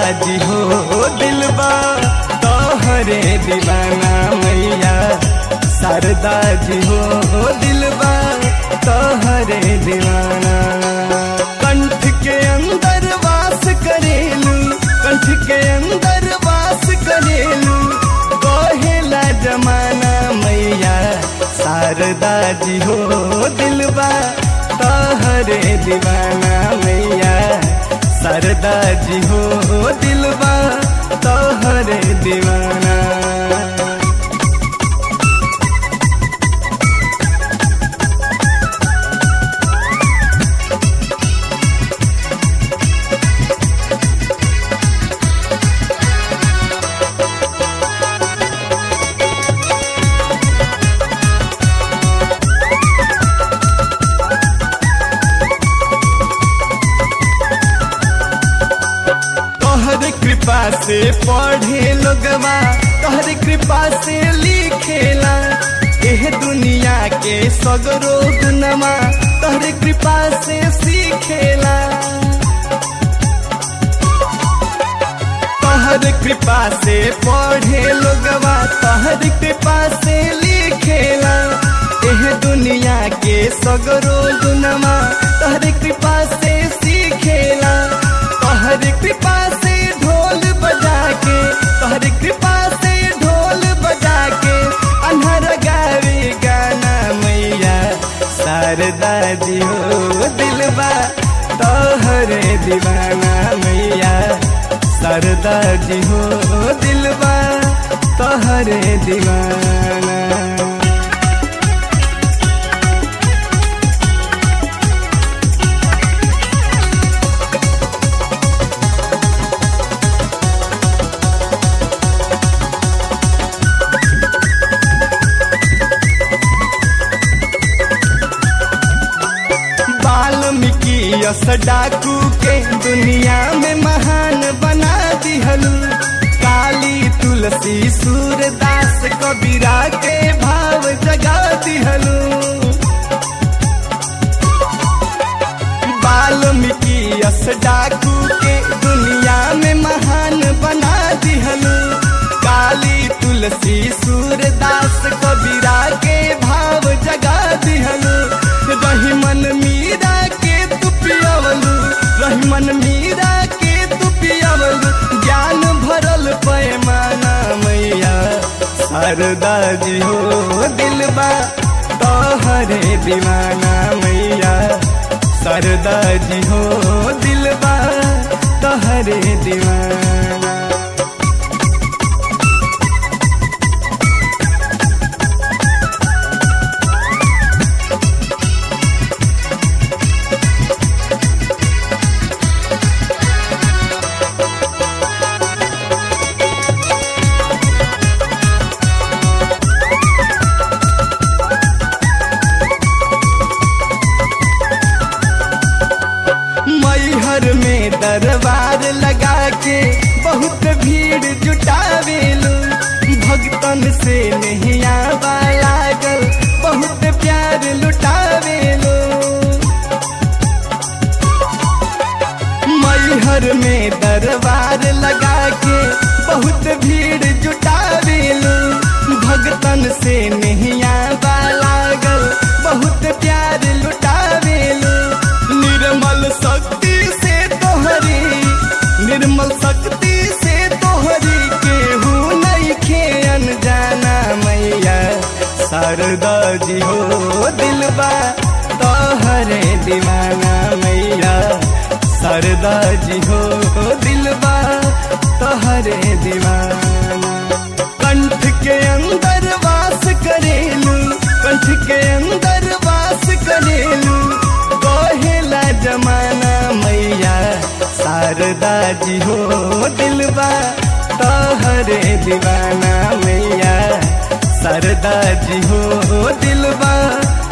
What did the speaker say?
जी हो दिलबा तोहरे दीवाना मैया शारदा जी हो दिलबा तोहरे दीवाना कंठ के अंदर वास करेलू कंठ के अंदर वास करेलू कहेला जमाना मैया शारदा जी हो दिलबा तोहरे दीवाना मैया शारदा जी हो दिलबा तोहरे दीवाना तोहर कृपा से पढ़े लोगवा तोहर कृपा से लिखेला एह दुनिया के सगरो गुनमा तोहर कृपा से सीखेला तोहर कृपा से पढ़े लोगवा तोहर कृपा से लिखेला एह दुनिया के सगरो गुनमा तोहर कृपा से सीखेला तोहर कृपा से ढोल बजा के तोहर कृपा से ढोल बजा के अनहर गावे गाना मैया शारदा जी हो दिलबा तोहरे दीवाना मैया शारदा जी हो दिलबा तोहरे दीवाना वाल्मीकि यस डाकू के दुनिया में महान बना दिहलू काली तुलसी सूरदास कबीरा के भाव जगा दिहलू वाल्मीकि यस डाकू के दुनिया में महान बना दिहलू काली तुलसी सूरदास कबीरा के भाव जगा दिहलू रहीमन मीरा के तू पियवलू रहीमन मीरा के तू पियवलू ज्ञान भरल पैमाना मैया शारदा जी हो दिलबा तोहरे दीवाना मैया शारदा जी हो दिलबा तोहरे दीवाना मैहर में दरबार लगा के बहुत भीड़ जुटावेलू भक्तन से नहीं आवा लागल बहुत प्यार लुटावेलू मैहर में दरबार लगा के बहुत भीड़ जुटावेलू भक्तन से नहीं आवा लागल बहुत प्यार लुटावेलू निर्मल शक्ति से तोहरी निर्मल शक्ति से तोहरी केहू नहीं खेन जाना मैया शारदा जी हो दिलबा तोहरे दीवाना मैया शारदा जी हो दिलबा तोहरे दीवाना कंठ के अंदर वास करेलू कंठ के अंदर वास करेलू कहेला जमाना मैया शारदा जी हो दिलबा तोहरे दीवाना मैया शारदा जी हो दिलबा